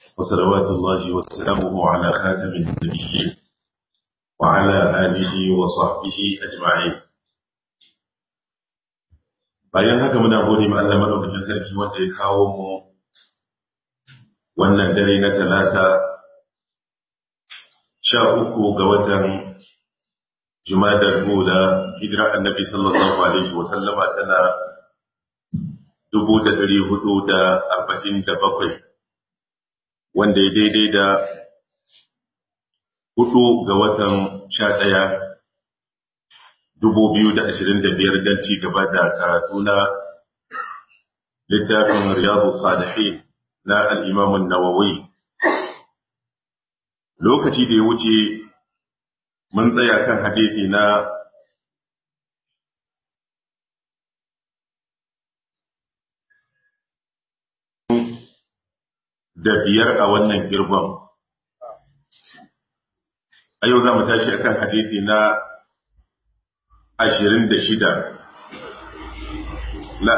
وصلوات الله وسلامه على خاتم النبيين وعلى آله وصحبه أجمعين bayan haka muna gode ma Allah madaukakin sarki wanda ya kawo mu wannan dare na talata sha uku ga watan Jumadar Hula hijira annabi sallallahu alaihi wa sallama tana dubu da ɗari hudu da arba'in da bakwai wanda ya daidai da hudu ga watan sha ɗaya dubu biyu da ashirin da biyar don ci gaba da karatu na littafin riyadu salihin na al'imamun nawawi lokaci da ya wuce mun tsaya kan hadithi na da biyar a wannan girban. A yau za mu tashi a kan hadithi na ashirin da shida. La,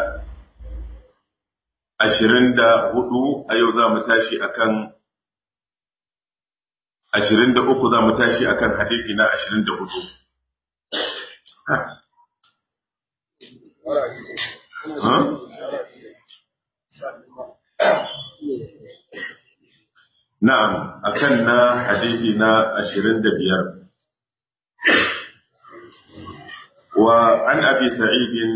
ashirin da hudu a yau za mu tashi a kan ashirin da uku za mu tashi a kan hadithi na ashirin da hudu. Na'am, akan na hadisi na ashirin da biyar. Wa an abi sa'idin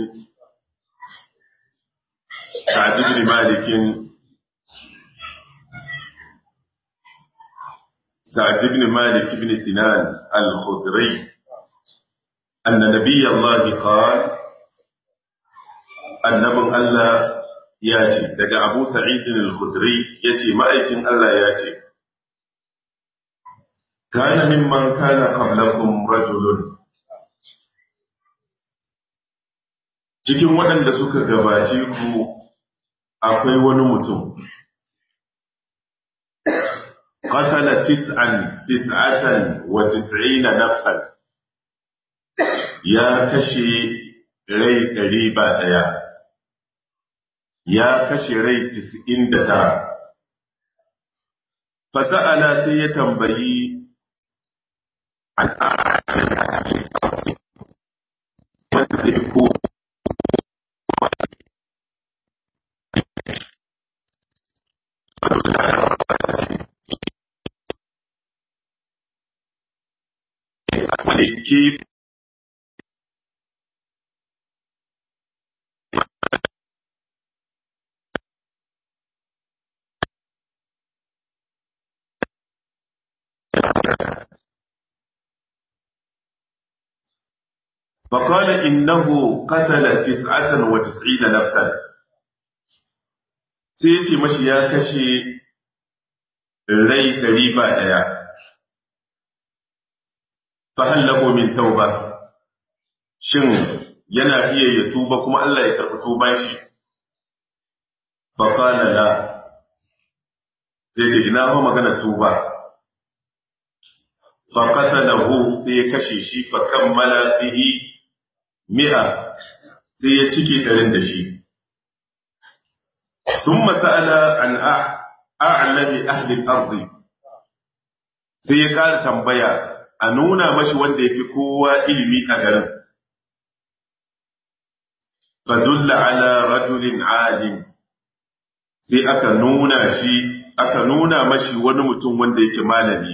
Sa'ad ibn Malikin Sa'ad ibn Malik ibn Sinan al-Khudri أن نبي الله قال النبي الله ya ce daga abu sa'idin al-khudri ya ce ma'aikin Allah ya ce kana mimman kana qablakum rajulun cikin waɗanda suka gabace ku akwai wani mutum qatala tis'an tis'atan wa tis'ina nafsan ya kashe rai ɗari ba ɗaya ya kashe rai tis'in da tara. Fasa'ala sai ya tambayi wanda ya ko ke فقال إنه قتل تسعة وتسعين نفسا سيتي مشي يا كشي rai ɗari ba ɗaya fahal lahu min tauba shin yana iya ya tuba kuma Allah ya karɓi tuban shi fa qala la sai ce ina ho magana tuba fa qatalahu sai ya kashe shi fa kammala bihi mi'a sai ya cike ɗarin da shi. Sun masala an a'alami ahlin arzi sai ya ƙara tambaya a nuna mashi wanda ya fi kowa ilimi a garin. Fadulla ala rajulin alim sai aka nuna shi aka nuna mashi wani mutum wanda yake malami.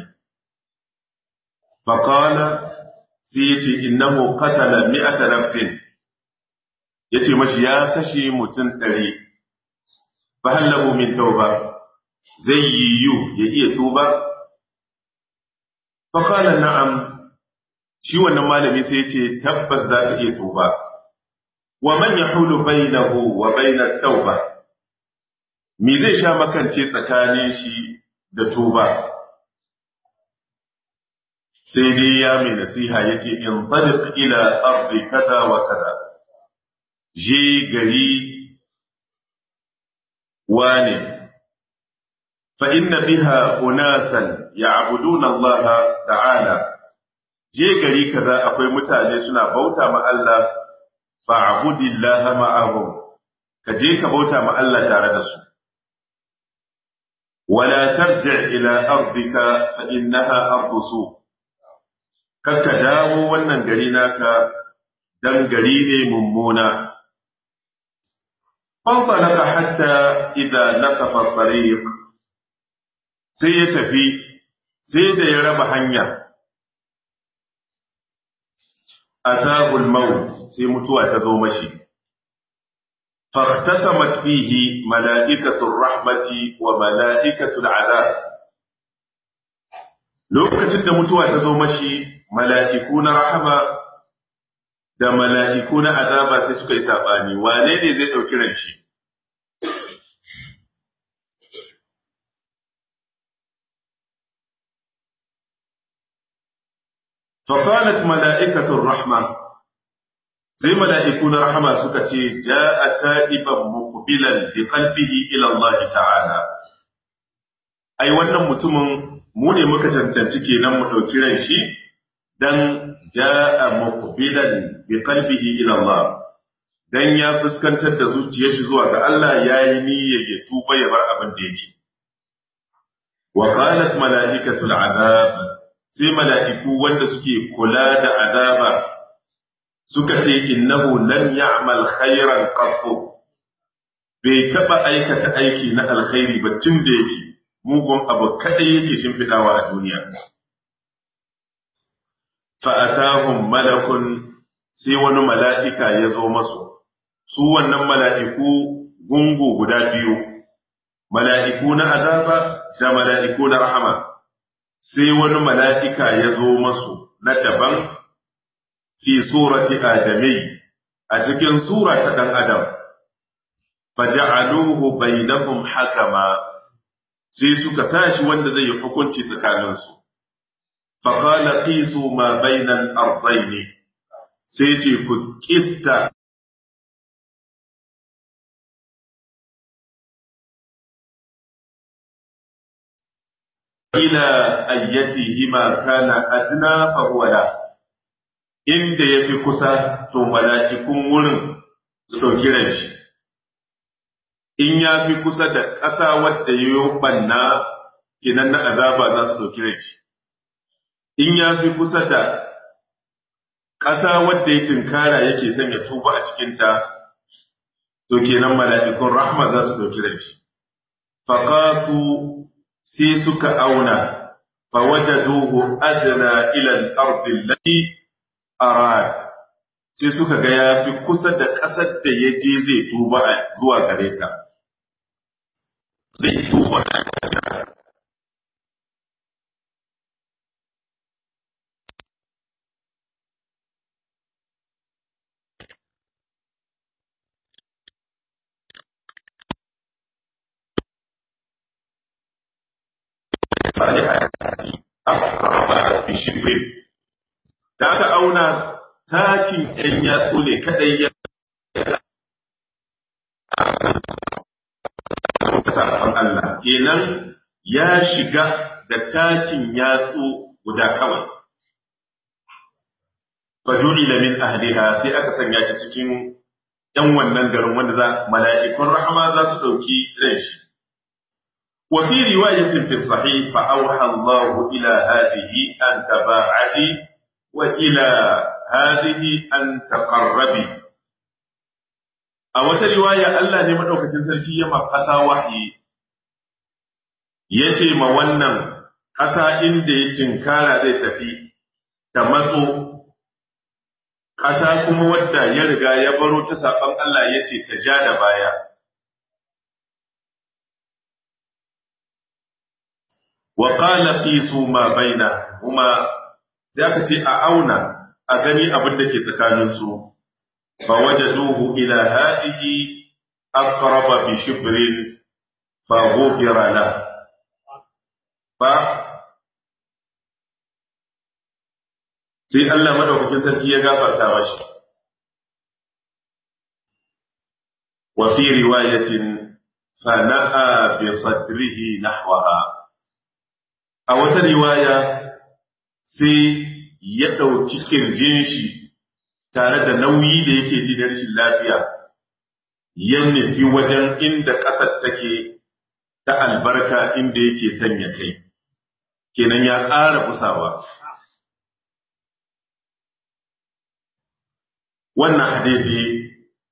Fakala sai ya ce innahu qatala mi'ata nafsin yace mashi ya kashe mutum ɗari fa hallahu min tauba zai yiwu ya iya tuba fa qala na'am shi wannan malami sai yace tabbas za ka iya tuba wa man yahulu bainahu wa bainat tauba me zai sha makance tsakanin shi da tuba sai dai ya mai nasiha ya ce in tariq ila ardi kaza wa kaza je gari wane fa inna biha unasan ya'buduna Allah ta'ala je gari kaza akwai mutane suna bauta ma Allah fa'budillaha ma'ahum ka je ka bauta ma Allah tare da su wala tarji' ila ardika fa innaha ardu su kakka dawo wannan gari naka dan gari ne mummuna فانطلق حتى إذا نصف الطريق sai ya tafi sai da ya raba hanya atahul maut sai mutuwa ta zo mashi fahtasamat fihi mala'ikatul rahmati wa mala'ikatul azab lokacin da mutuwa ta zo mashi mala'iku na rahama da mala'iku na azaba sai suka yi saɓani, wane ne zai ɗauki ranshi? Faƙalat mala'ikatun rahma, sai mala'iku na rahama suka ce, Ja a ta'iban mukubilan da kalbihi ilallah ta'ala. Ai, wannan mutumin mu ne muka cancanci kenan mu ɗauki ranshi, don ja'a muqbilan bi qalbihi ila Allah dan ya fuskantar da zuciyar shi zuwa ga Allah yayi niyyar ya tuba ya bar abin da yake wa qalat malaikatul azab sai mala'iku wanda suke kula da azaba suka ce innahu lam ya'mal khairan qattu bai taba aikata aiki na alkhairi ba tun da yake mugun abu kadai yake shimfidawa a duniya fa'atahun malakun sai wani mala'ika ya zo masu, su wannan mala'iku gungu guda biyu, mala'iku na azaba da mala'iku na rahama, sai wani mala'ika ya zo masu na daban fi surati adamai a cikin sura ta ɗan adam, faja'aluhu bainahum hakama sai suka sashi wanda zai yi hukunci tsakaninsu. فقال قيسوا ما بين الأرضين سيتي كتا إلى أيتهما كان أدنى فهو له inda ya fi kusa to mala'ikun wurin su ɗauki ranshi, in ya fi kusa da ƙasa wadda ya yi ɓanna idan na azaba za su ɗauki ranshi. in ya fi kusa da ƙasa wadda ya tunkara yake son ya tuba a cikinta, to kenan mala'ikun rahma za su ɗauki rai. Faƙasu sai suka auna, fa waje duhu adana ilal ardin lai arad sai suka ga ya fi kusa da ƙasar da ya je zai tuba zuwa gare ta. Zai tuba shibrin da aka auna takin ɗan yatsu ne kadai ya sabon Allah kenan ya shiga da takin yatsu guda kawai fajuli da min ahliha sai aka sanya shi cikin ‘yan wannan garin wanda za mala'ikun rahama za su ɗauki ran shi وفي رواية في الصحيح فأوحى الله إلى هذه أن تباعدي وإلى هذه أن تقربي أو رواية ألا نمدوك تنسلكي يما قسا وحي yace ma wannan ƙasa inda ya tinkara zai tafi ta matso ƙasa kuma wadda ya riga ya baro ta saɓon Allah ya ce ta ja da baya wa qala qisu ma bainahuma sai aka ce a auna a gani abin da ke tsakanin su fa wajaduhu ila hadihi aqraba bi shibrin fa ghufira la fa sai Allah madaukakin sarki ya gafarta mashi wa fi riwayatin fa na'a bi sadrihi nahwaha a wata riwaya sai ya ɗauki kirjin shi tare da nauyi da yake ji da rashin lafiya ya nufi wajen inda ƙasar take ta albarka inda yake sanya kai kenan ya ƙara kusawa wannan hadisi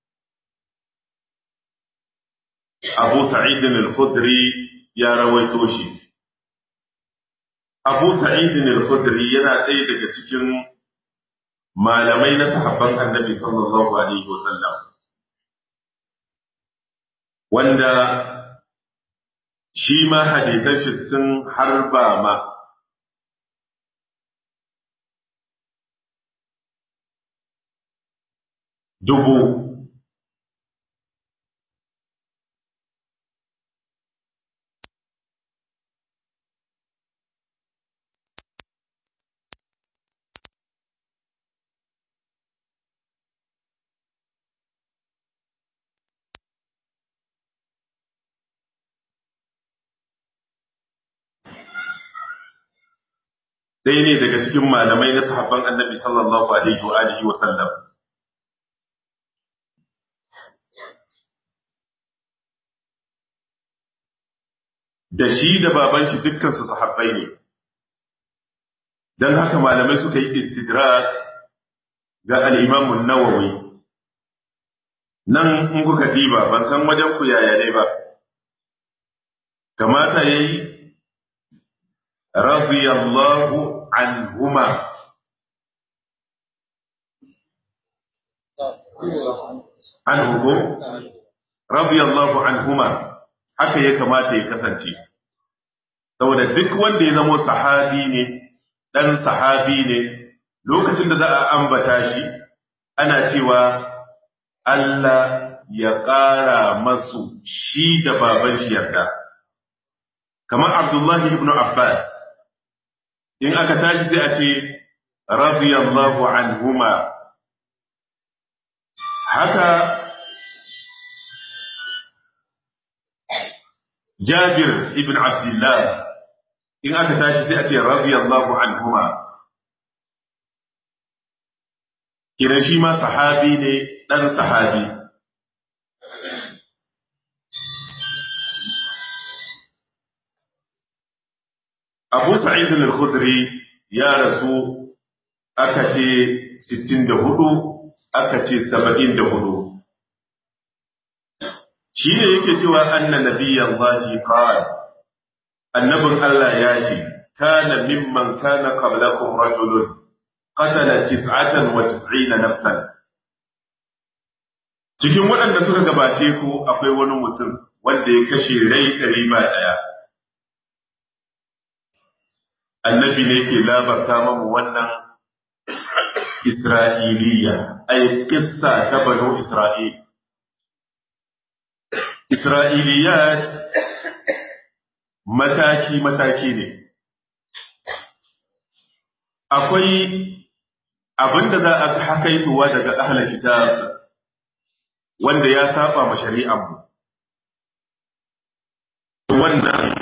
Abu Sa'id al-Khudri ya rawaito shi Abu Sa'id al-Khudri yana ɗaya daga cikin malamai na sahabban Annabi sallallahu alaihi wasallam wanda shi ma hadisan shi sun harba ma dubu ɗaya ne daga cikin malamai na sahabban annabi sallallahu alaihi wa alihi wa sallam da shi da baban shi dukkan su sahabbai ne dan haka malamai suka yi istidrak ga al-Imam an-Nawawi nan in kuka diba ban san wajen ku yaya ne ba kamata yayi radiyallahu anhuma anhu ko radiyallahu anhuma haka ya kamata ya kasance saboda duk wanda ya zama sahabi ne dan sahabi ne lokacin da za a ambata shi ana cewa Allah ya ƙara masu shi da baban shi yarda kamar Abdullahi ibn Abbas in aka tashi sai a ce radiyallahu anhuma haka Jabir ibn Abdullah in aka tashi sai a ce radiyallahu anhuma kira shi ma sahabi ne dan sahabi Abu Sa'id al-Khudri ya rasu aka ce 64 aka ce 74 shi ne yake cewa anna nabiyyan Allahi qala annabin Allah ya ce kana mimman kana qablakum rajulun qatala 99 nafsan cikin waɗanda suka gabace ku akwai wani mutum wanda ya kashe rai ɗari ba ɗaya annabi ne ke labarta mamu wannan Isra'iliya, ai, ƙissa ta banu Isra'il. Isra'iliyat mataki-mataki ne. Akwai abinda za a hakaituwa daga ahalar kitab wanda ya saba ma shari'anmu. Wannan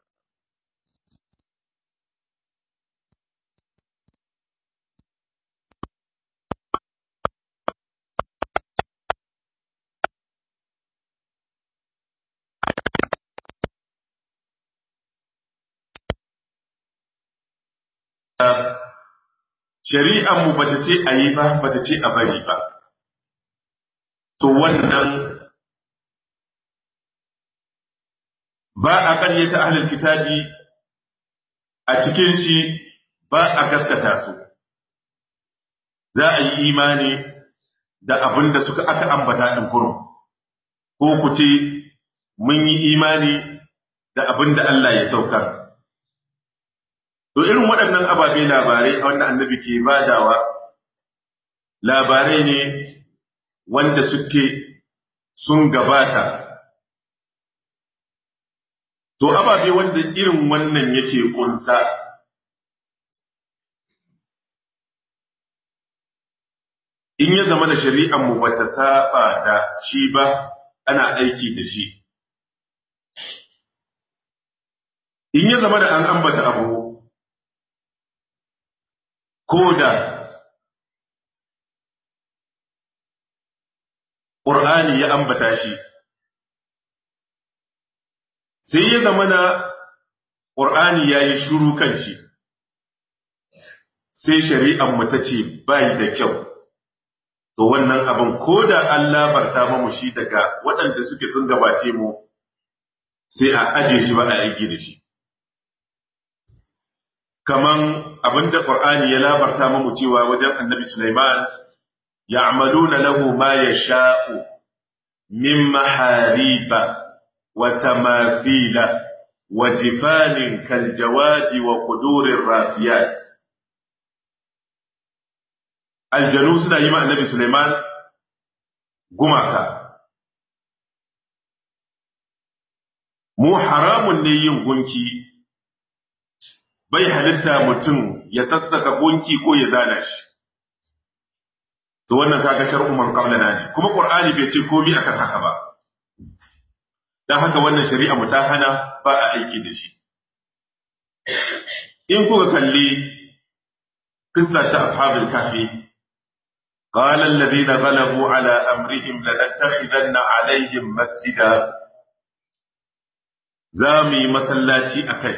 shari'ar mu bata ce a yi ba bata ce a bari ba to wannan ba a ƙaryata ahlul kitabi a cikin shi ba a gaskata su za a yi imani da abin da suka aka ambata ɗin kurum ko ku ce mun yi imani da abin da Allah ya saukar To irin waɗannan ababe labarai wanda annabi ke badawa labarai ne wanda suke sun gabata. To ababe wanda irin wannan yake kunsa in ya zama da shari'anmu ba ta saba da shi ba ana aiki da shi. In ya zama da an ambata abu ko da ƙur'ani ya ambata shi sai ya zama na ƙur'ani ya yi shuru kan shi sai shari'an mu ta ce bai da kyau to wannan abin ko da an labarta mamu shi daga waɗanda suke sun gabace mu sai a aje shi ba a aiki da shi kaman abin da ƙur'ani ya labarta mamu cewa wajen annabi Sulaiman ya'maluna lahu ma yasha'u min mahariba wa tamathila wa jifanin kal jawadi wa qudurir rasiyat aljanu suna yi ma annabi Suleiman gumaka. Mu haramun ne yin gunki, bai halitta mutum ya sassaka gunki ko ya zana shi. To wannan kaga shar'umman qablana ne, kuma Qur'ani bai ce komi akan haka ba. Dan haka wannan shari'a mu ta hana ba a aiki da shi. In kuka kalli kissa ta ashabul kafi قال الذين غلبوا على أمرهم لنتخذن عليهم مسجدا زامي مسلاتي أكج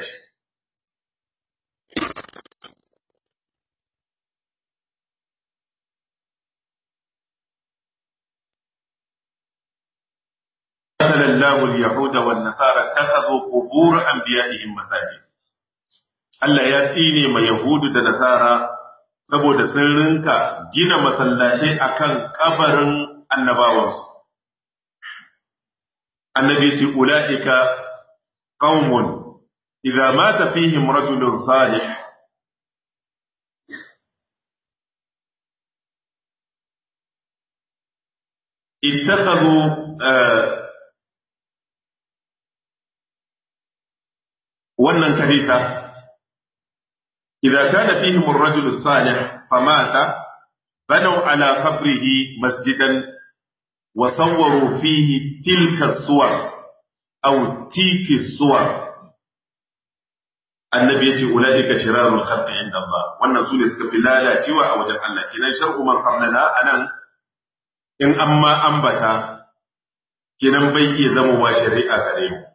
قتل الله اليهود والنصارى اتخذوا قبور أنبيائهم مساجد Allah ya tsine ma Yahudu da Nasara saboda sun rinka gina masallatai akan kabarin annabawansu. Annabi ce, Ula'ika ƙaunmun, idza mata fihim rajulun salih ittakhadhu wannan kanisa idza kana fihim ar-rajulu salih famata banaw ala qabrihi masjidan wa sawwaru fihi tilka as-suwar aw tiki as-suwar annabi yace ulaika shirarul khalqi inda Allah wannan sune suka fi lalacewa a wajen Allah kenan shar'u man qablana anan in amma ambata kenan bai iya zama wa shari'a gare mu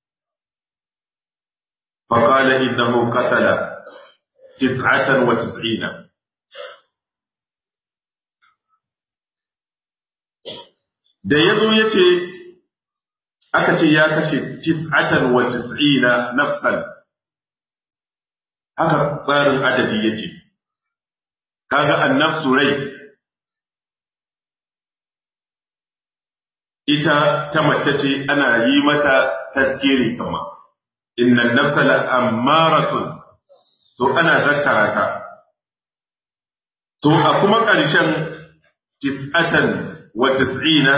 فقال إنه قتل تسعة وتسعين da ya zo ya ce aka ce ya kashe tis'atan wa tis'ina nafsan haka tsarin adadi yake kaga annafsu rai ita ta mace ce ana yi mata tazkiri kama innan nafsa la ammaratun to ana zakkara ta to a kuma ƙarshen tis'atan wa tis'ina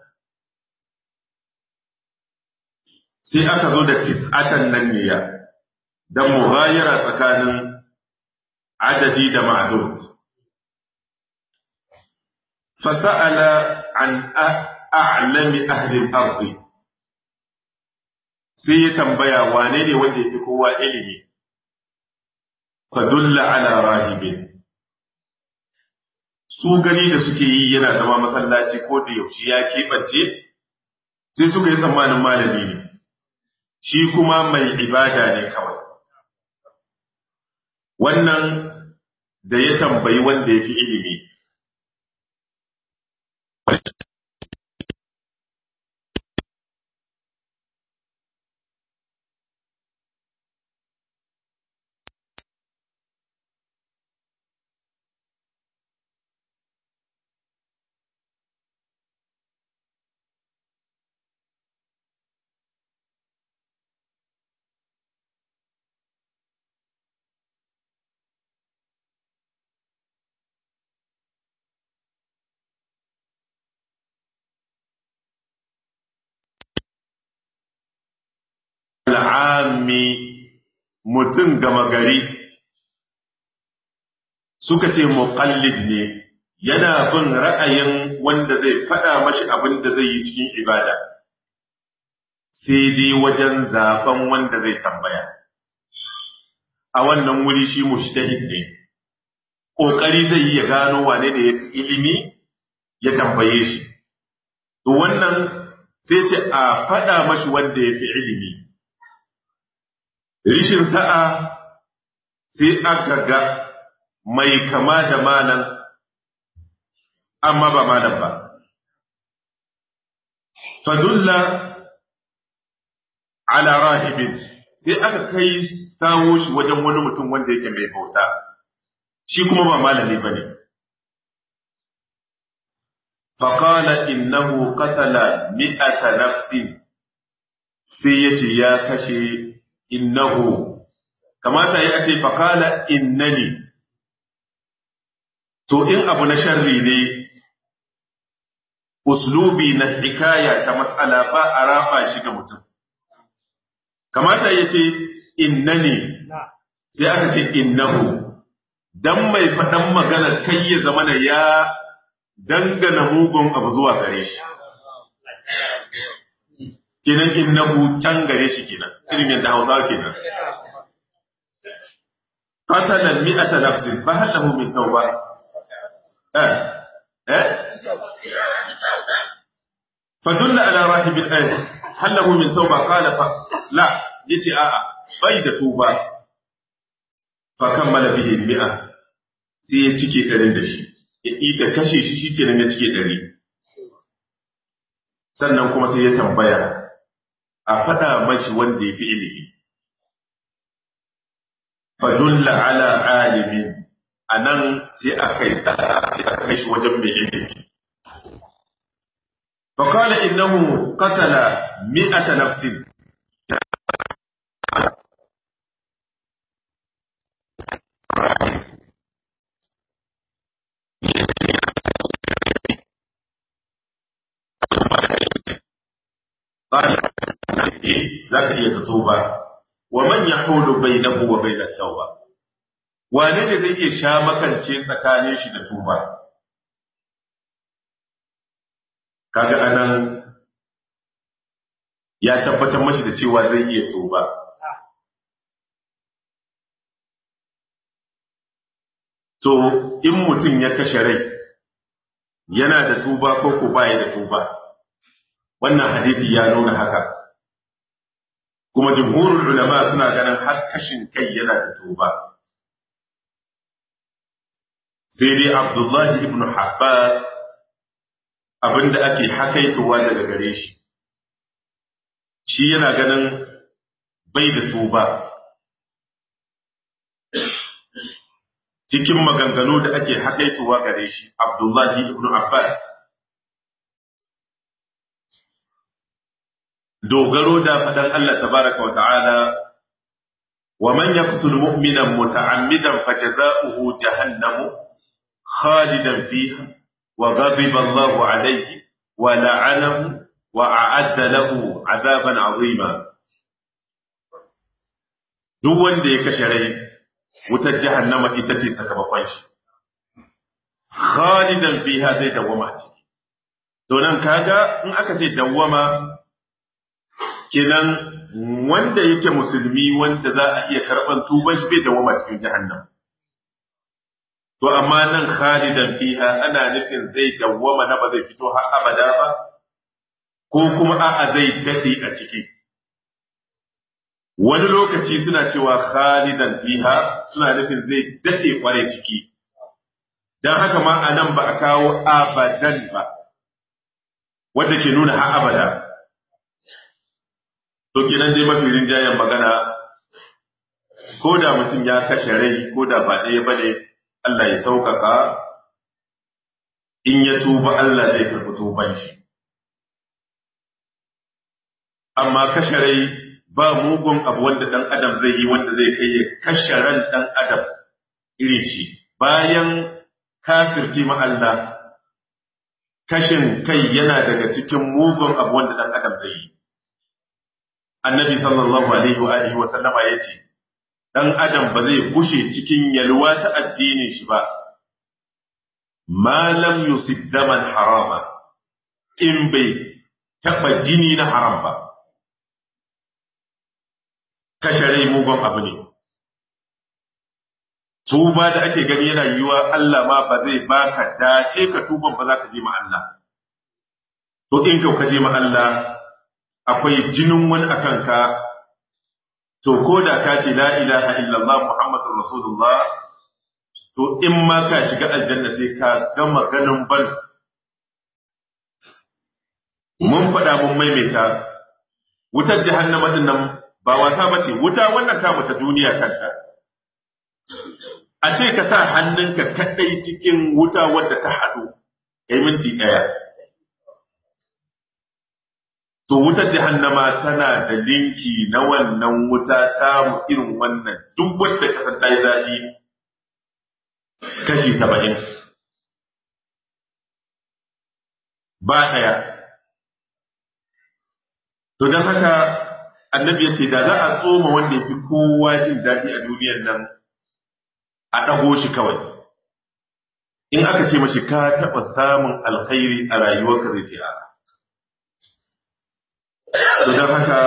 sai aka zo da tis'atan nan ne ya dan mughayara tsakanin adadi da ma'dud fasa'ala an a'lami ahli al-ard sai ya tambaya wane ne wanda yake kowa ilimi fadulla ala rahibin su gani da suke yi yana zama masallaci ko da yaushe ya keɓance sai suka yi tsammanin malami ne shi kuma mai ibada ne kawai wannan da ya tambayi wanda ya fi ilimi al'ami mutum gama gari suka ce muqallid ne yana bin ra'ayin wanda zai faɗa mashi abin da zai yi cikin ibada sai dai wajen zaben wanda zai tambaya a wannan wuri shi mushtahid ne ƙoƙari zai yi ya gano wane ne ya ilimi ya tambaye shi to wannan sai ce a faɗa mashi wanda ya fi ilimi rishin sa'a sai aka ga mai kama da malam amma ba malam ba fadulla ala rahibin sai aka kai kawo shi wajen wani mutum wanda yake mai bauta shi kuma ba malami bane faqala innahu qatala mi'ata nafsin sai yace ya kashe innahu kamata ya ce faqala innani to in abu na sharri ne uslubi na hikaya ta mas'ala ba a rafa shi ga mutum kamata ya ce innani sai aka ce innahu dan mai faɗan magana kai ya zama da ya dangana mugun abu zuwa gare shi kenan innahu can gare shi kenan irin yadda hausawa kenan qatala mi'ata nafsin fa hal lahu min tawba eh eh فدل على راهب الآية هل له من توبة قال ف... لا يتي آآ بيد توبة فكمل به المئة sai ya cike ɗarin da shi, ya ita kashe shi shi kenan ya cike ɗari. Sannan kuma sai ya tambaya, a faɗa mashi wanda ya fi ilimi. Fadulla ala alimin, a nan sai a kai sai a kai shi wajen mai ilimi. فقال إنه قتل مئة نفس قال ذاك هي تتوبة ومن يحول بينه وبين التوبة wane ne zai iya sha makance tsakanin shi da tuba kaga anan ya tabbatar mashi da cewa zai iya tuba to in mutum ya kashe rai yana da tuba ko ko baya da tuba wannan hadisi ya nuna haka kuma jumhurul ulama suna ganin har kashin kai yana da tuba sai dai abdullahi ibn Abbas abinda ake hakaitowa daga gare shi shi yana ganin bai da tuba cikin maganganu da ake hakaitowa gare shi abdullahi ibn abbas dogaro da faɗan Allah tabaraka wa ta'ala wa man yaqtul mu'minan muta'ammidan fajaza'uhu jahannamu khalidan fiha وغضب الله عليه ولعنه وأعد له عذابا عظيما duk wanda ya kashe rai wutar jahannama ita ce sakamakon shi khalidan fiha zai dawwama ciki to nan kaga in aka ce dawwama kenan wanda yake musulmi wanda za a iya karban tuban shi bai dawwama cikin jahannama To, amma nan khalidan fiha ana nufin zai dawwama na ba zai fito har abada ba, ko kuma a'a zai daɗe a ciki. Wani lokaci suna cewa khalidan fiha suna nufin zai daɗe kware ciki, don haka ma a nan ba a kawo abadan ba, wadda ke nuna har abada. To, kenan dai mafi rinjayen magana, ko da mutum ya kashe rai, ko da ba ɗaya ba ne, Allah ya sauƙaƙa in ya tuba Allah zai karɓi tuban shi. Amma kashe rai ba mugun abu wanda ɗan adam zai yi wanda zai kai ya kashe ran ɗan adam irin shi bayan kafirci ma Allah kashin kai yana daga cikin mugun abu wanda ɗan adam zai yi. Annabi sallallahu alaihi wa alihi wa sallama ya ce, ɗan adam ba zai kushe cikin yalwa ta addinin shi ba, malam yusuf daman harama, in bai taɓa jini na haram ba. Kashe rai mugun abu ne. Tuba da ake gani yana yiwuwa Allah ma ba zai baka dace ka tuban ba za ka je ma Allah. To in ka je ma Allah akwai jinin wani akan ka to ko da ka ce la ilaha illallah muhammadur rasulullah to in ma ka shiga aljanna sai ka gama ganin bal mun faɗa mun maimaita wutar jahannama din nan ba wasa bace wuta wannan ta ta duniya kanta a ce ka sa hannunka kadai cikin wuta wadda ta haɗu kai minti ɗaya to wutar jahannama tana da linki na wannan wuta ta mu irin wannan duk wadda ka san ta yi zafi kashi saba'in ba ɗaya to don haka annabi ya ce da za a tsoma wanda ya fi kowa jin daɗi a duniyar nan a ɗago shi kawai in aka ce mashi ka taɓa samun alkhairi a rayuwarka zai ce a don haka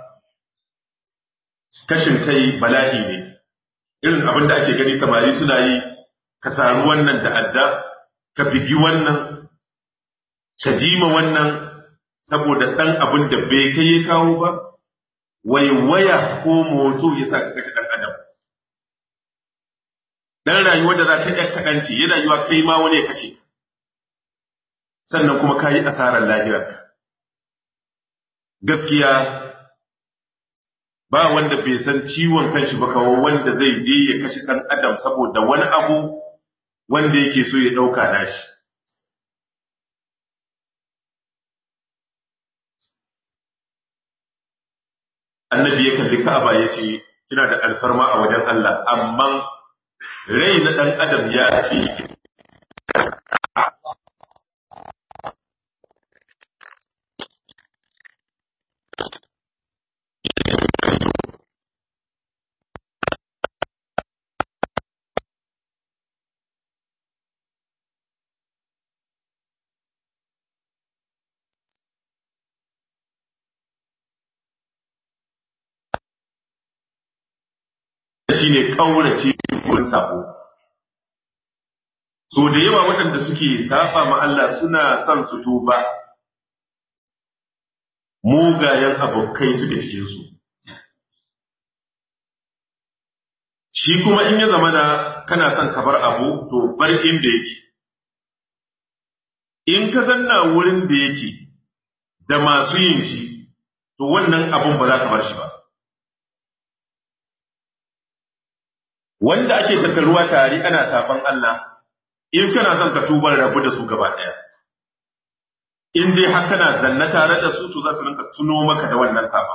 kashin kai bala'i ne irin abin da ake gani samari suna yi ka saru wannan da adda ka bigi wannan ka jima wannan saboda ɗan abin da bai kai ya kawo ba waiwaya ko moto ya sa ka kashe ɗan adam dan rayuwar da za ka ɗan kaɗanci yana yiwa kai ma wani ya kashe sannan kuma ka yi asarar lahirarka gaskiya ba wanda bai san ciwon kanshi ba kawo wanda zai je ya kashe ɗan adam saboda wani abu wanda yake so ya ɗauka nashi annabi ya kalli ka'aba ya ce kina da alfarma a wajen Allah amma rai na ɗan adam ya fi shi ne ƙaurace wurin sabo. So da yawa waɗanda suke saba ma Allah suna son su tuba, mugayen abokai suke cikinsu. Shi kuma in ya zama da kana son ka bar abu, to bar inda yake. In ka zanna wurin da yake da masu yin shi, to wannan abun ba za ka bar shi ba. wanda ake tattaruwa tare ana saban Allah in kana son ka tuba rabu da su gaba ɗaya in dai har kana zanna tare da su to za su rinka tuno maka da wannan saban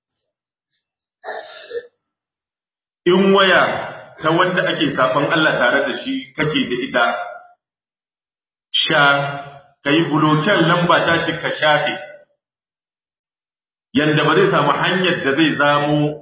in waya ta wanda ake saban Allah tare da shi kake da ita sha kai buloken lamba ta shi ka shafe yanda ba zai samu hanyar da zai zamo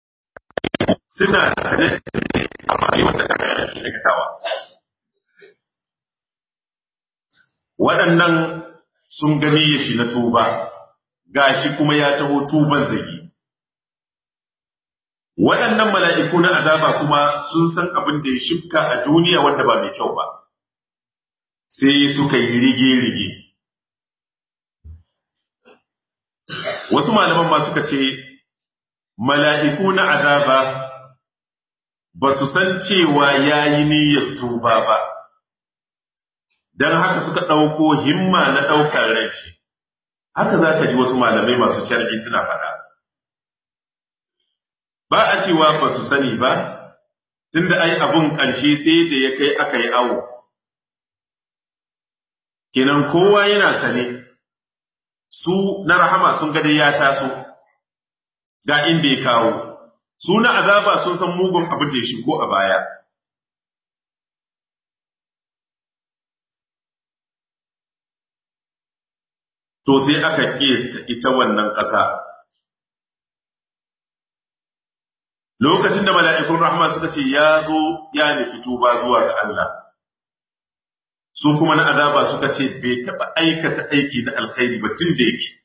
suna tare amma ne wanda ka aikatawa waɗannan sun gani ya shi na tuba gashi kuma ya taho tuban zagi waɗannan mala'iku na azaba kuma sun san abin da ya shifka a duniya wanda ba mai kyau ba sai suka yi rige-rige wasu malaman ma suka ce mala'iku na azaba ba su san cewa ya yi niyyar tuba ba don haka suka ɗauko himma na ɗaukar rai haka za ka ji wasu malamai masu shar'i suna faɗa ba a cewa ba su sani ba tunda ai abun ƙarshe sai da ya kai aka yi awo kenan kowa yana sane su na rahama sun gade ya taso ga inda ya kawo su na azaba sun san mugun abin da ya shigo a baya to sai aka kesta ita wannan ƙasa lokacin da mala'ikun rahama suka ce ya zo ya nufi tuba zuwa ga Allah su kuma na azaba suka ce bai taɓa aikata aiki na alkhairi ba tun da yake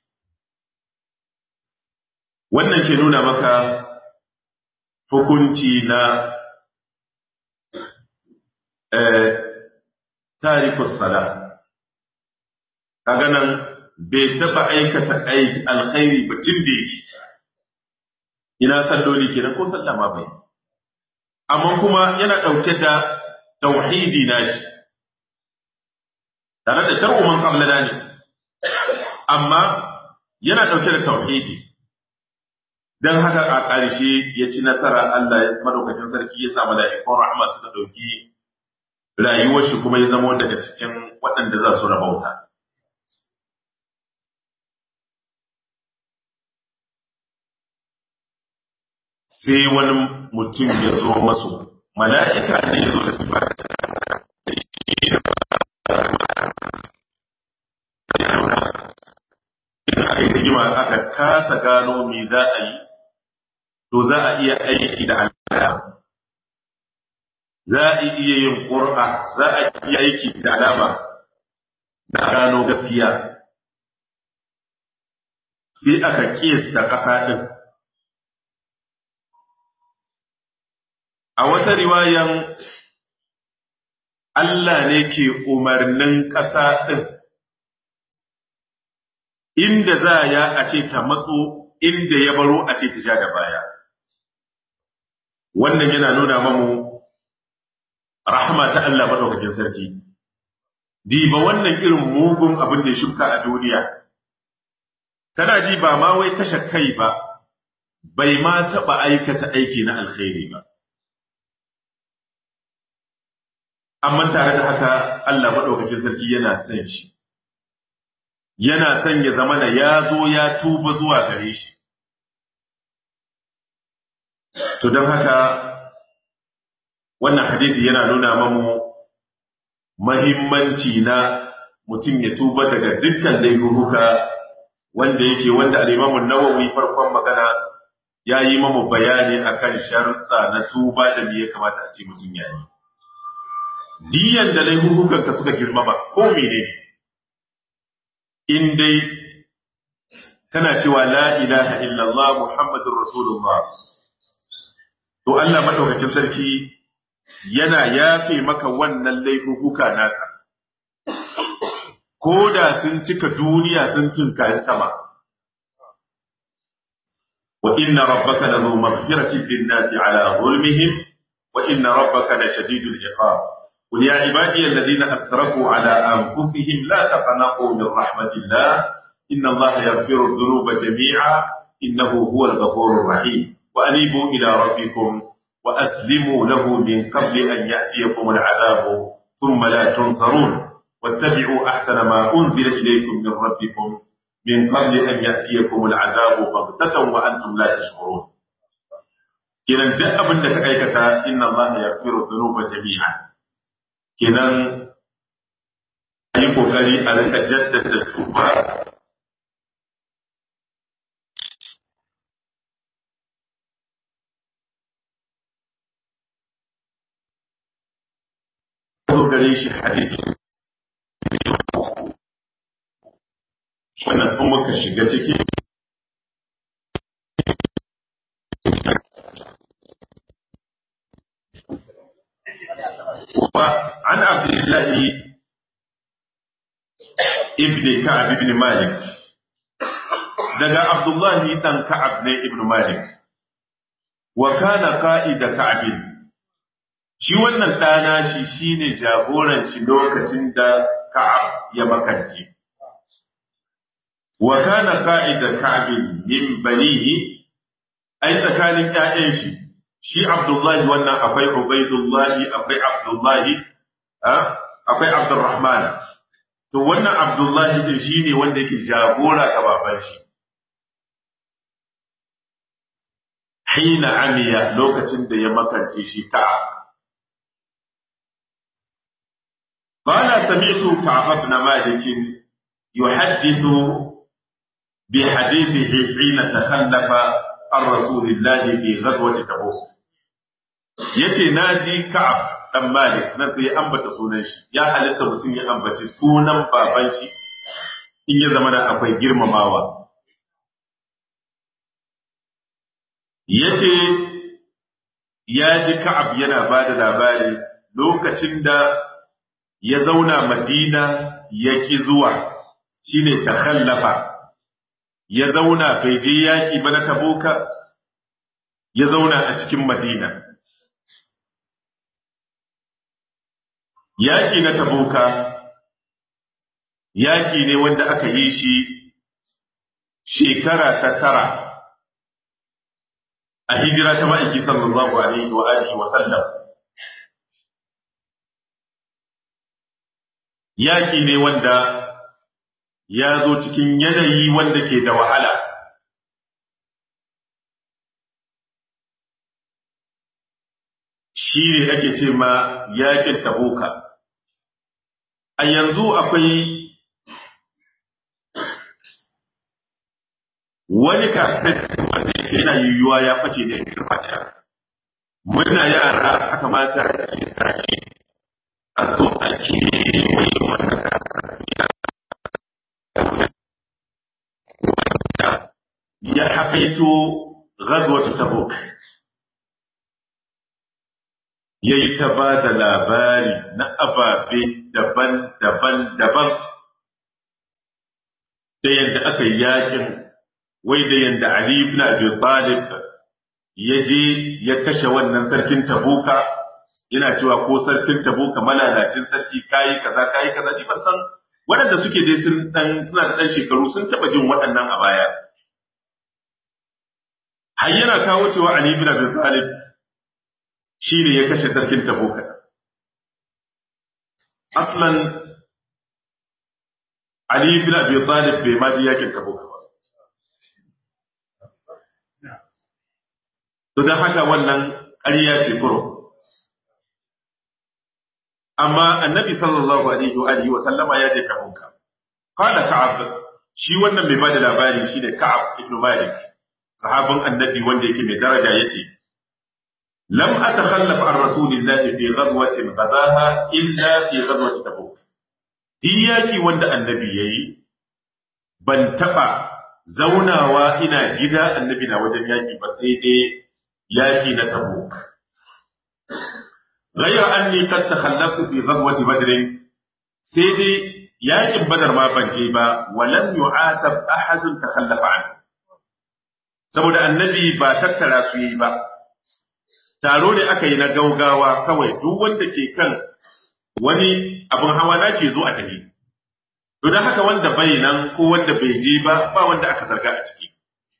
wannan ke nuna maka hukunci na tarikus sala kaga nan bai taɓa aikata aiki alkhairi ba tun da yake ina salloli kenan ko sallah ma bai amma kuma yana ɗauke da tauhidi nashi tare da shar'u man qablana ne amma yana ɗauke da tauhidi dan haka a ƙarshe ya ci nasara Allah ya madaukakin sarki ya sa mala'ikun rahma suka ɗauki rayuwar shi kuma ya zama daga cikin waɗanda za su rabauta sai wani mutum ya zo masu mala'ika ne ya zo da su ba aka yi rigima aka kasa gano me za a yi to za a iya aiki da alama za a iya yin ƙura za a iya aiki da alama na gano gaskiya sai aka ƙesta ƙasa ɗin a wata riwayan Allah ne ke umarnin ƙasa ɗin, inda za ya a ce ta matso inda ya baro a ce ta sha da baya. Wannan yana nuna mamu rahama ta Allah maɗaukakin sarki. Diba wannan irin mugun abin da ya shuka a duniya. Kana ji ba ma wai kashe kai ba, bai ma taɓa aikata aiki na alkhairi ba. amma tare da haka Allah maɗaukakin sarki yana son shi, yana son ya zama na ya zo ya tuba zuwa gare shi. To don haka wannan hadithi yana nuna mamu mahimmanci na mutum ya tuba daga dukkan laifuka wanda yake wanda al'imamun nawawi farkon magana ya yi mamu bayani akan sharuɗa na tuba da me ya kamata a ce mutum ya yi. diyan da laifukanka suka girma ba ko menene in dai kana cewa la ilaha illallah muhammadur rasulullah to Allah madaukakin sarki yana yafe maka wannan laifuka naka ko da sun cika duniya sun tunkari sama wa inna rabbaka lahu maghfiratin lin-nasi ala zulmihim wa inna rabbaka lashadidul iqab قل يا عبادي الذين أسرفوا على أنفسهم لا تقنطوا من رحمة الله إن الله يغفر الذنوب جميعا إنه هو الغفور الرحيم وأنيبوا إلى ربكم وأسلموا له من قبل أن يأتيكم العذاب ثم لا تنصرون واتبعوا أحسن ما أنزل إليكم من ربكم من قبل أن يأتيكم العذاب بغتة وأنتم لا تشعرون إذا دأب أنك أيكتا إن الله يغفر الذنوب جميعا kenan a yi ƙoƙari a rika jaddada tuba zo gare shi hadisi muka shiga ciki وعن عبد الله ابن كعب ابن مالك daga Abdullahi dan Ka'ab ne ibn Malik wa kana qa'ida Ka'ab shi wannan dana shi shine jagoran shi lokacin da Ka'ab ya makanci wa kana qa'ida Ka'ab min banihi ai tsakanin ƴaƴan shi shi Abdullahi wannan akwai Ubaidullahi akwai Abdullahi akwai Abdurrahman to wannan Abdullahi din shine wanda yake jagora ga baban shi hina amiya lokacin da ya makance shi Ka'ab قال سمعت كعب بن مالك يحدث بحديثه حين تخلف عن رسول الله في غزوة تبوك yace na ji Ka'ab dan Malik nan sai ya ambata sunan shi ya halitta mutum ya ambaci sunan baban shi in ya zama da akwai girmamawa yace ya ji Ka'ab yana ba da labari lokacin da ya zauna Madina ya ki zuwa shine takhallafa ya zauna bai je yaƙi ba na taboka ya zauna a cikin madina yaƙi na taboka yaƙi ne wanda aka yi shi shekara ta tara a hijira ta ma'aiki sallallahu alaihi wa alihi wa sallam yaƙi ne wanda ya zo cikin yanayi wanda ke da wahala. Shi ne ake ce ma yakin tabuka. A yanzu akwai wani kaset wanda yana yiwuwa ya ɓace da girma ɗaya. Muna yara aka mata ke sashi a zo ake mai wannan kaset. ya haƙaito ghazwatu tabuk yayi ta ba da labari na ababe daban-daban daban da yadda aka yi yakin wai da yadda Ali ibn Abi Talib ya je ya kashe wannan sarkin tabuka yana cewa ko sarkin tabuka malalacin sarki kayi kaza kayi kaza ni ban san waɗanda suke dai sun dan suna da dan shekaru sun taba jin waɗannan a baya har yana kawo cewa Ali ibn Abi Talib shine ya kashe sarkin Tabuka aslan Ali ibn Abi Talib bai ma ji yakin Tabuka ba to dan haka wannan ƙarya ce kuro amma annabi sallallahu alaihi wa alihi wa sallama ya je Tabuka qala Ka'ab shi wannan mai bada labari shine Ka'ab ibn Malik sahabin annabi wanda yake mai daraja yace lam atakhallaf an rasulillahi fi ghazwatin ghadaha illa fi ghazwati tabuk diyaki wanda annabi yayi ban taba zaunawa ina gida annabi na wajen yaki ba sai dai yaki na tabuk ghayra anni qad takhallaftu fi ghazwati badr sai dai yakin badar ma ban je ba walam yu'atab ahadun takhallafa anhu saboda annabi ba tattara su yi ba taro ne aka yi na gaugawa kawai duk wanda ke kan wani abin hawa na ce zo a tafi to don haka wanda bai nan ko wanda bai je ba ba wanda aka zarga a ciki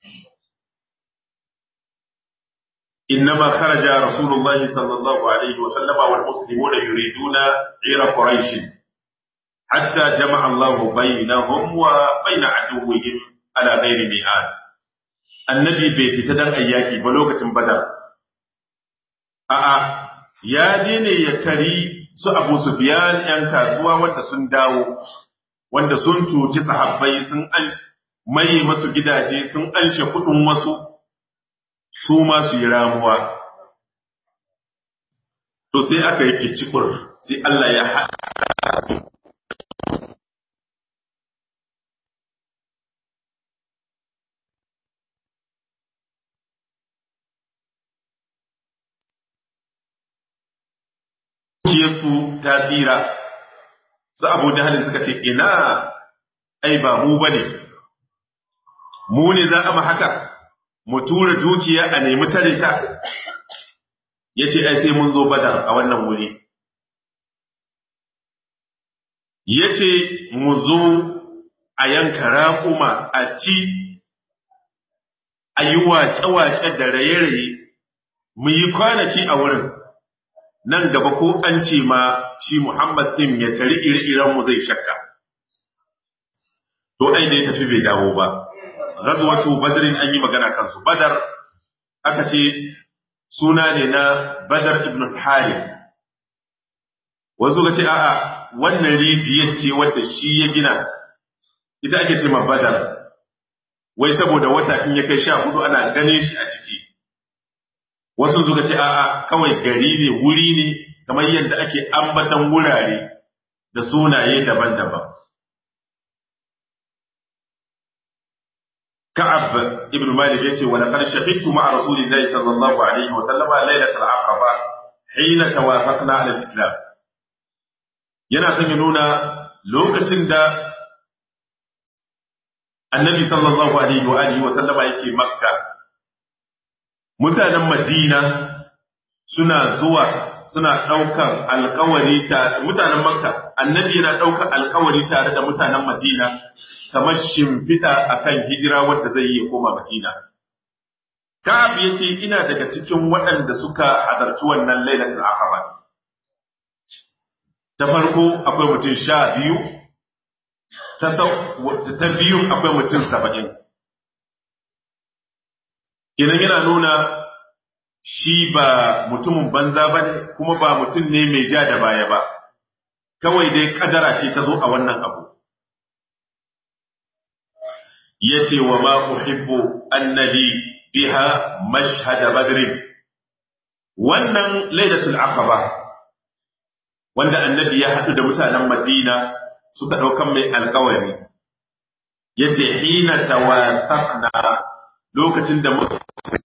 إنما خرج رسول الله صلى الله عليه وسلم والمسلمون يريدون عير قريش حتى جمع الله بينهم وبين عدوهم على غير ميعاد annabi bai fita dan ayyaki ba lokacin badar a'a ya je ne ya kari su abu sufyan yan kasuwa wanda sun dawo wanda sun cuci sahabbai sun an mai masu gidaje sun anshe kudin wasu su ma su yi ramuwa to sai aka yi kicikur sai Allah ya haɗa dukiyarsu ta tsira su abu jahalin suka ce ina ai ba mu bane mu ne za a ma haka mu tura dukiya a nemi tare ta ya ce ai sai mun zo badar a wannan wuri ya ce mu zo a yanka raƙuma a ci a yi waƙe-waƙe da raye-raye mu yi kwanaki a wurin nan gaba ko an ce ma shi Muhammad ɗin ya tari ire-iren mu zai shakka. To ai dai tafi bai dawo ba. Ghazwatu Badrin an yi magana kansu. Badar aka ce suna ne na Badar ibn Harith. Wasu ga ce a'a wannan rijiyar ce wadda shi ya gina ita ake ce ma Badar. Wai saboda wata in ya kai sha hudu ana ganin shi a ciki. wasu suka ce a'a kawai gari ne wuri ne kamar yadda ake ambatan wurare da sunaye daban-daban Ka'ab ibn Malik yace wa laqad shahidtu ma'a rasulillahi sallallahu alaihi wa sallama lailatul aqaba hina tawafaqna ala al-islam yana son ya nuna lokacin da annabi sallallahu alaihi wa alihi wa sallama yake makka mutanen Madina suna zuwa suna ɗaukar alkawari ta mutanen Makka annabi yana ɗaukar alkawari tare da mutanen Madina kamar shimfiɗa akan hijira wanda zai yi koma Madina. Ka'ab ya ce ina daga cikin waɗanda suka hadarci wannan lailatul aqaba. Ta farko akwai mutum sha biyu, ta biyu akwai mutum saba'in. Idan yana nuna shi ba mutumin banza ba ne kuma ba mutum ne mai ja da baya ba, kawai dai kadara ce ta zo a wannan abu. Ya ce wa ma uhibbu annabi biha mashhada badrin wannan lailatul aqaba wanda annabi ya haɗu da mutanen Madina suka ɗaukan mai alkawari ya ce hina tawasaqna lokacin da muka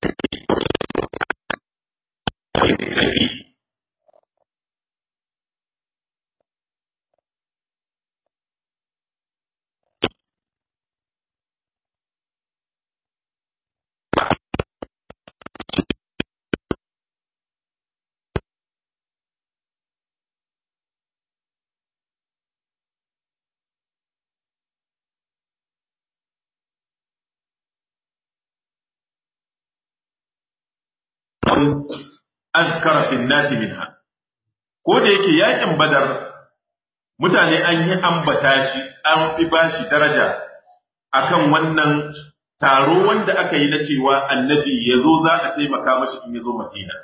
azkara fi nasi minha ko da yake yakin badar mutane an yi ambata shi an fi bashi daraja akan wannan taro wanda aka yi na cewa annabi ya zo za a taimaka mashi in ya zo madina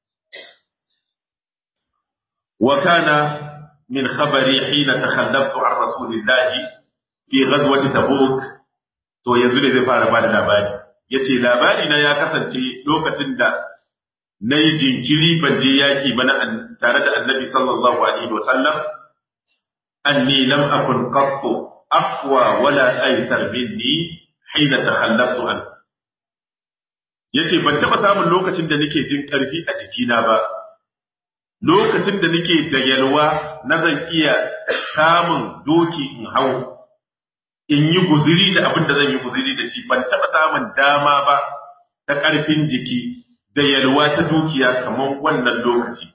wa kana min khabari hina takhallaftu an rasulillahi fi ghazwati tabuk to yanzu ne zai fara bada labari yace labari na ya kasance lokacin da na yi jinkiri ban je yaƙi ba tare da annabi sallallahu alaihi wa sallam anni lam akun qattu aqwa wala aysar minni hina takhallaftu an yace ban taba samun lokacin da nake jin karfi a jikina ba lokacin da nake da yalwa na zan iya samun doki in hau in yi guziri da abin da zan yi guziri da shi ban taba samun dama ba ta ƙarfin jiki da yalwa ta dukiya kamar wannan lokaci.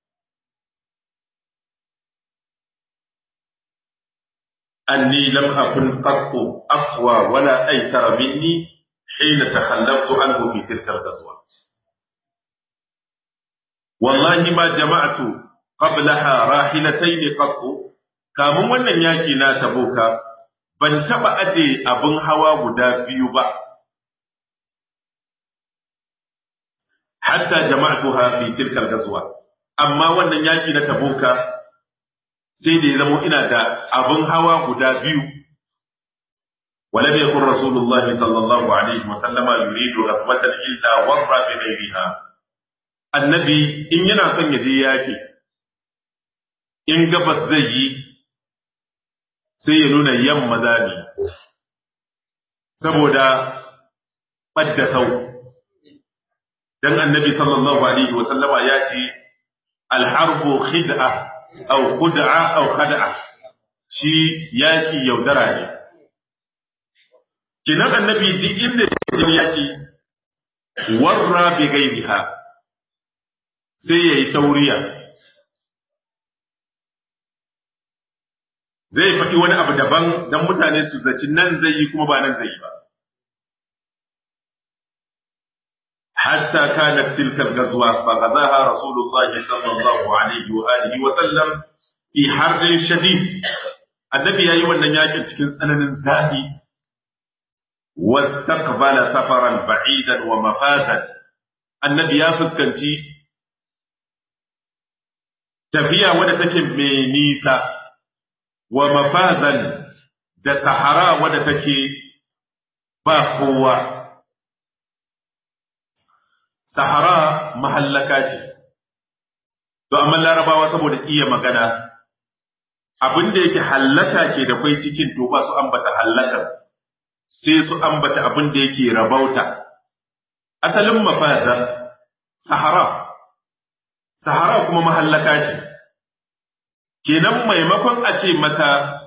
Anni lam akun qattu aqwa wala aysara minni hina takhallaftu anhu fi tilka al-ghazwa. Wallahi ma jama'atu qablaha rahilatayn qattu kamun wannan yaki na tabuka ban taba aje abin hawa guda biyu ba hatta jama'tuha fi tilka al-ghazwa amma wannan yaki na tabuka sai da ya zamo ina da abin hawa guda biyu ولم يكن رسول الله صلى الله عليه وسلم يريد غزوة إلا ور بغيرها النبي إن ينا son yaje yaki in gabas zai yi sai ya nuna yamma zabi saboda ɓadda sau dan annabi sallallahu alaihi wa sallama ya ce alharbu khid'a aw khud'a aw khad'a shi yaki yaudara ne kinan annabi duk inda yake yaki warra bi gairiha sai yayi tauriya zai faɗi wani abu daban don mutane su zaci nan zai yi kuma ba nan zai yi ba حتى كانت تلك الغزوة فغزاها رسول الله صلى الله عليه وآله وسلم في حر شديد النبي يأي wannan yakin cikin tsananin zafi واستقبل سفرا بعيدا ومفازا النبي ya fuskanci tafiya wadda take mai nisa wa mafazan da sahara wadda take ba kowa sahara mahallaka ce to amma larabawa saboda iya magana abin da yake hallaka ke da kwai cikin to ba su ambata hallakar sai su ambata abin da yake rabauta asalin mafaza sahara sahara kuma mahallaka ce kenan maimakon a ce mata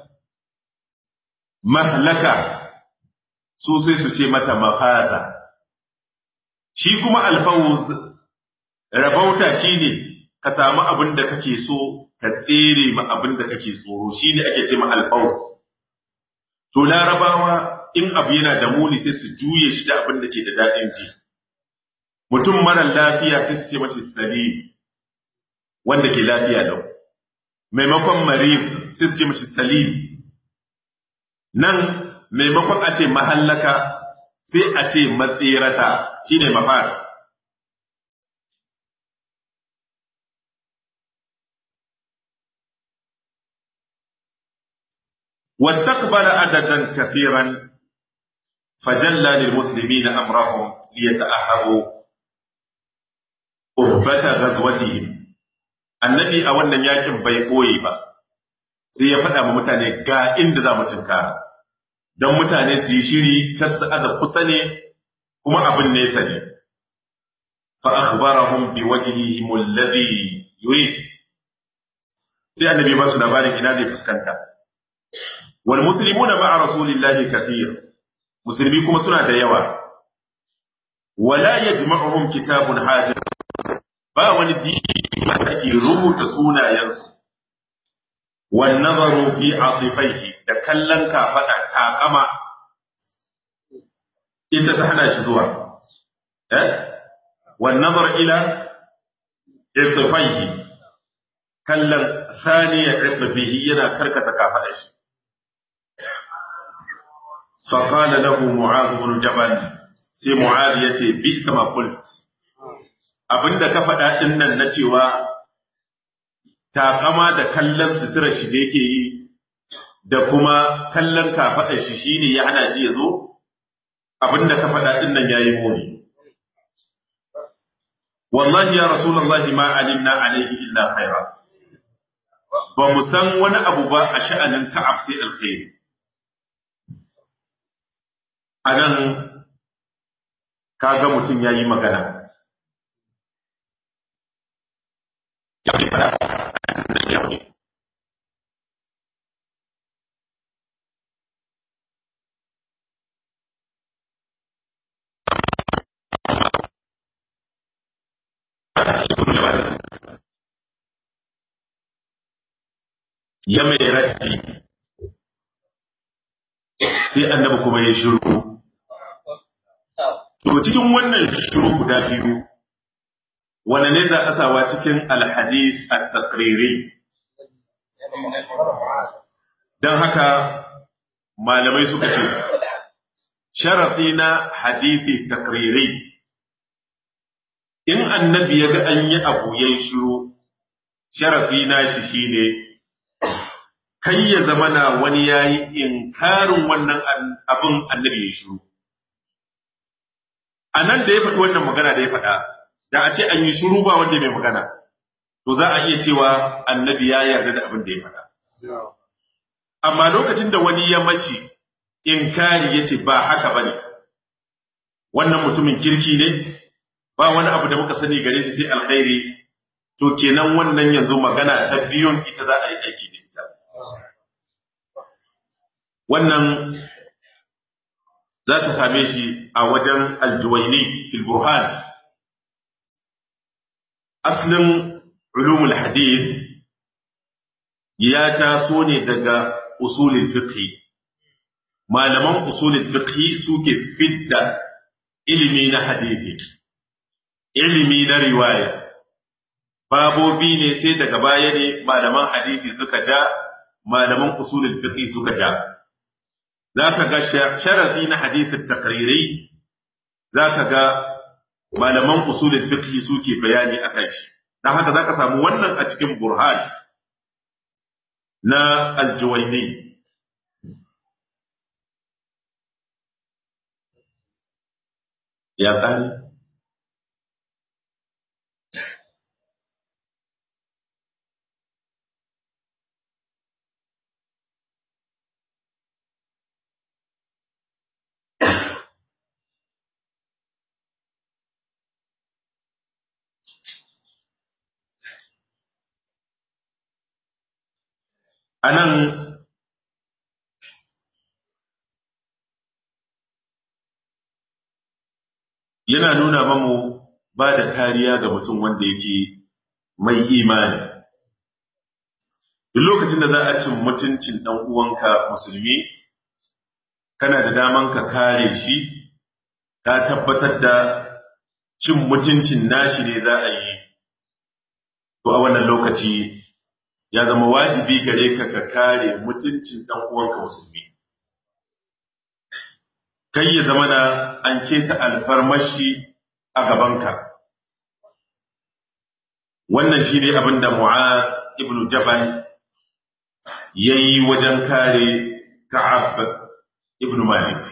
mahlaka su sai su ce mata mafaza shi kuma alfawuz rabauta shine ka samu abin da kake so ka tsere ma abin da kake tsoro shine ake ce ma alfawuz to larabawa in abu yana da muni sai su juye shi da abin da ke da daɗin ji mutum mara lafiya sai su ce mashi salim wanda ke lafiya lau maimakon marif sai su ce mashi salim nan maimakon a ce mahallaka sai a ce matsirata shine mafas واستقبل عددا كثيرا فجلى للمسلمين أمرهم ليتأهبوا أهبة غزوتهم annabi a wannan yakin bai koyi ba sai ya faɗa wa mutane ga inda za mu tunkara don mutane su yi shiri kar su aza kusa ne kuma abin nesa ne fa akhbarahum bi wajhihim alladhi yurid sai annabi ba su labarin ina zai fuskanta wal muslimuna ma'a rasulillahi kathir musulmi kuma suna da yawa wala yajma'uhum kitabun hadir ba wani dini da ake rubuta sunayensu wan nazaru fi atifaihi da kallon kafada takama ita ta hana shi zuwa eh wan nazar ila irtifaihi kallon thaniya irtifihi yana karkata kafada shi فقال له معاذ بن جبل sai Mu'adh yace bi sama qult abinda ka faɗa din nan na cewa takama da kallon sutura shi da yake yi da kuma kallon kafaɗar shi shine ya hana shi ya zo abinda ka faɗa din nan yayi muni wallahi ya rasulullahi ma alimna alaihi illa khaira ba mu san wani abu ba a sha'anin ka'ab sai alkhairi anan kaga mutum ya yi magana. Ya mai raddi sai annabi kuma ya shiru. To cikin wannan shuru guda biyu, wane ne za a sawa cikin alhadis a takriri? Don haka malamai suka ce, sharafi na hadisi takriri, in annabi ya ga an yi abu ya shiru, sharafi na shi shi ne, kai ya zama na wani ya yi inkarin wannan abin annabi ya shiru. a nan da ya faɗi wannan magana da ya faɗa, da a ce an yi shuru ba wanda mai magana, to za a iya cewa annabi ya yarda da abin da ya faɗa. Amma lokacin da wani ya mashi inkari ya ce ba haka ba ne, wannan mutumin kirki ne, ba wani abu da muka sani gare shi sai alkhairi, to kenan wannan yanzu magana ta biyun ita za a yi aiki da ita wannan za ta same shi a wajen aljuwaini fil burhan aslin ulumul hadith ya taso ne daga usulul fiqh malaman usulul fiqh suke fidda ilimi na hadithi ilimi na riwaya babobi ne sai daga baya ne malaman hadisi suka ja malaman usulul fiqh suka ja zaka ga sharadi na hadisin takriri zaka ga malaman usulul fiqh suke bayani akan shi dan haka zaka samu wannan a cikin burhan na aljuwaini ya ƙari a nan yana nuna mamu ba da kariya ga mutum wanda yake mai imani duk lokacin da za a cin mutuncin ɗan uwanka musulmi kana da daman ka kare shi ka tabbatar da cin mutuncin nashi ne za a yi to a wannan lokaci ya zama wajibi gare ka ka kare mutuncin ɗan uwanka musulmi kai ya zama na an keta alfarmashi a gabanka wannan shi ne abin da mu'ad ibn jabal ya yi wajen kare ka'ab ibn malik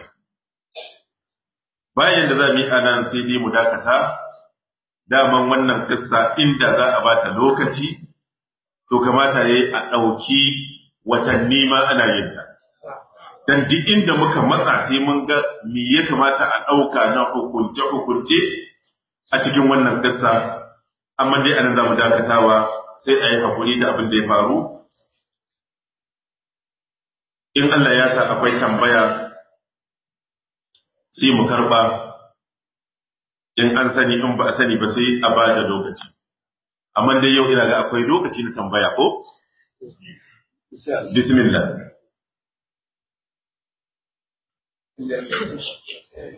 bayan da za mu yi anan sai dai mu dakata daman wannan kissa inda za a bata lokaci to kamata ya yi a ɗauki watanni ma ana yin ta dan duk inda muka matsa sai mun ga me ya kamata a ɗauka na hukunce-hukunce a cikin wannan ƙasa amma dai anan za mu dakatawa sai a yi haƙuri da abin da ya faru in Allah ya sa akwai tambaya sai mu karɓa in an sani in ba a sani ba sai a ba da lokaci amma dai yau ina ga akwai lokaci na tambaya ko bismillah